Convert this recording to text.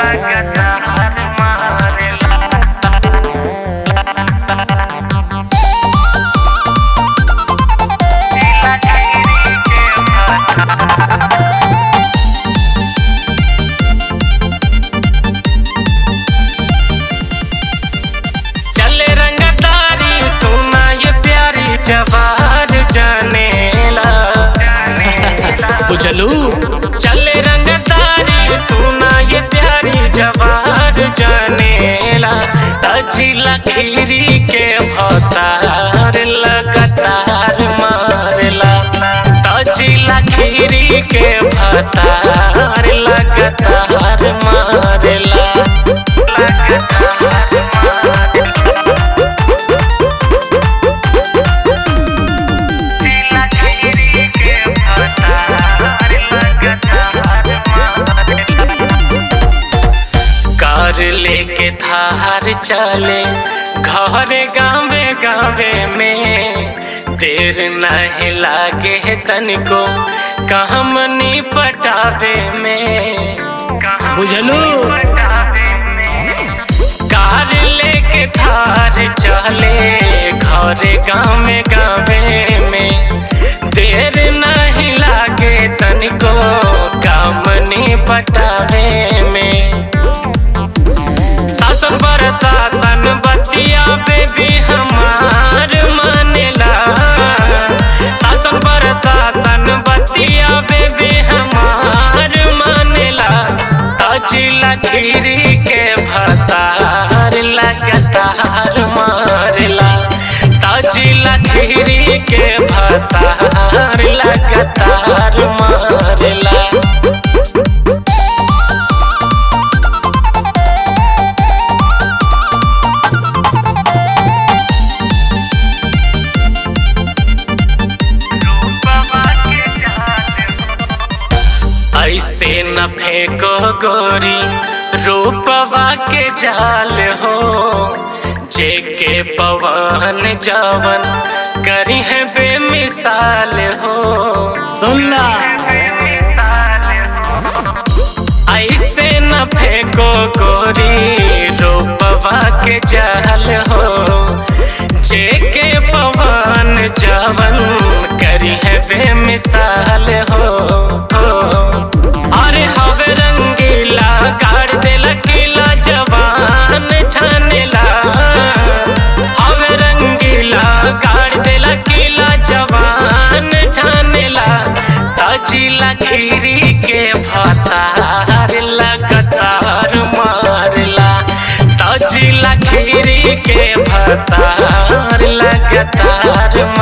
लगातार मारेला जिला खीरी के भाता चले रंगदारी सोना ये प्यारी जवार जानेला बुझलू चले रंगदारी सोना ये प्यारी जवार जानेला तजिला खीरी के भतार लगातार मारेला तजिला खीरी के भतार लगातार मारेला जिला खीरी के भतार लगातार कार लेके थार चले घर गावे गावे में देर नहीं लागे तनिको कहमनी पटावे में बुझलू कार लेके थार चले घर गावे गावे में देर नहीं लागे तनिको कामनी पटावे में शासन पर शासन बतिया बेबी हमार मानेला शासन पर शासन बतिया बेबी हमार मानेला तजिला खीरी के भतार लगातार मारेला तजिला खीरी के भतार लगातार मारेला ऐसे न फेंको गोरी रूपवा के जाल हो जेके पवन जवन करी है बेमिसाल हो सुनना ऐसे न फेंको गोरी रूपवा के जाल हो जेके पवन जवन करी है बेमिसाल हो अरे हवे रंगीला गाड़ देला किला जवान ठानेला हवे रंगीला गाड़ देला किला जवान ठानेला तजिला खीरी के भतार लगातार मारला तजिला खीरी के भतार लगातार